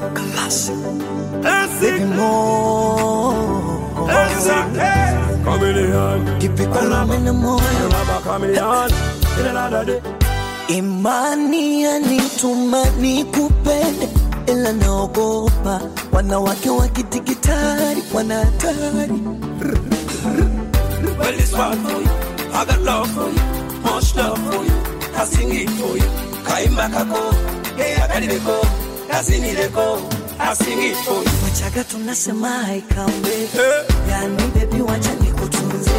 Classic. Classic. More. Exactly. Chameleon. Kipi kuna moyo Baba chameleon. In another day. Imani yanituma nikupende, ila naogopa wanawake wa kidigitali wana hatari. Well, it's fun for you. I got love for you. Much love for you. I sing it for you. Kaimba kako. Hey, I got it go. I sing it go. I sing it for you. Wachaga tunasema haikambe, Hey, yani baby, wacha nikutunze,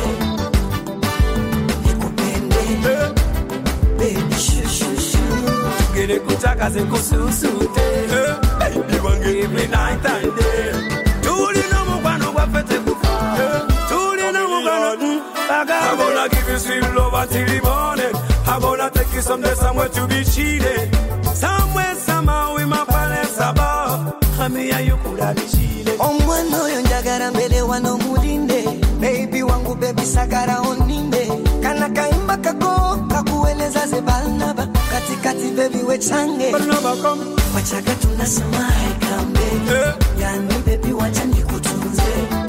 nikupende hey. baby, shushushu Gene kutaka zikususute. Hey, baby, wange every night and day. Tuli no mukwano gwaffe kufa. Tuli no mukwano, mm, bagambe. I'm gonna give you sweet love until the morning. I'm gonna take you someday somewhere to be cheated. Somewhere, somehow, in my palace above. Hamia, you could have been cheated. omwana oyo njagala mbere wano mulinde bebi wangu bebi sagala oninde kana kaimba kako kakueleza ze balnaba katikati bebi wechange But never come. wachaga tunasema haikambe Hey, yani bebi wacha nikutunze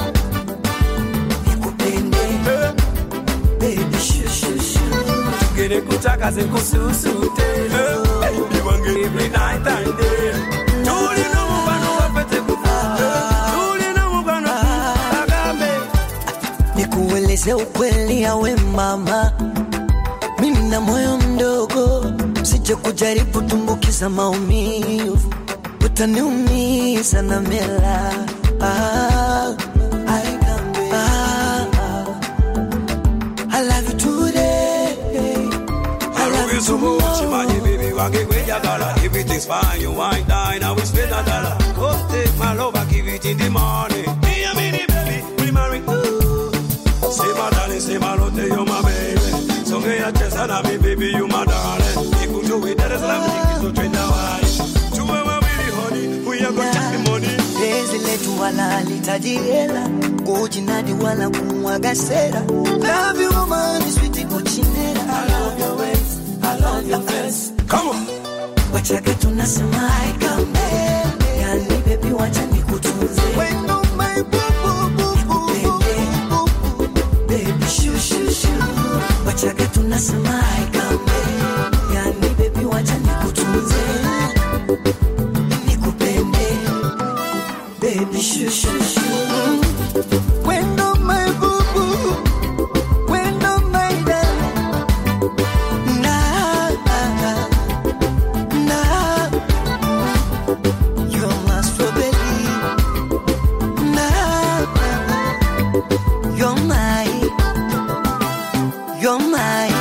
nikupende hey. bebi shushushu Gene kutaka zikususute. Hey, baby, wange every night and day. Tuli no mukwano gwaffe kufa. Tuli no mukwano, mm, bagambe. nikueleze ukweli awe mama mimi na moyo mdogo sije kujaribu tumbukiza maumivu utaniumiza na mela ah, I can be- ah, ah. I love you today I love you so much, tomorrow imagine baby, wange kwejagala. Everything's fine, you wine die, now we spend a dollar. Come take my love, I give it in the morning. Me and me, the baby, we marry. Ooh. Say my darling, say my love, you're my baby. So me a chest and me, baby, you my darling. You could do it, that is love, you so train now, I. To my baby, honey, we are gonna take the money. penzi letu wala litaji hela kujinadi wala kumwaga sera love you woman sweet kuchinera I love your ways I love your face Come on. wachaga tunasema haikambe yani bebi wacha nikutunze wendo my boo boo boo boo baby shoo shoo shoo wachaga tunasema haikambe yani bebi wacha nikutunze nikupende baby shoo shoo shoo wendo my boo boo wendo my darling na na you're my strawberry na you're my you're my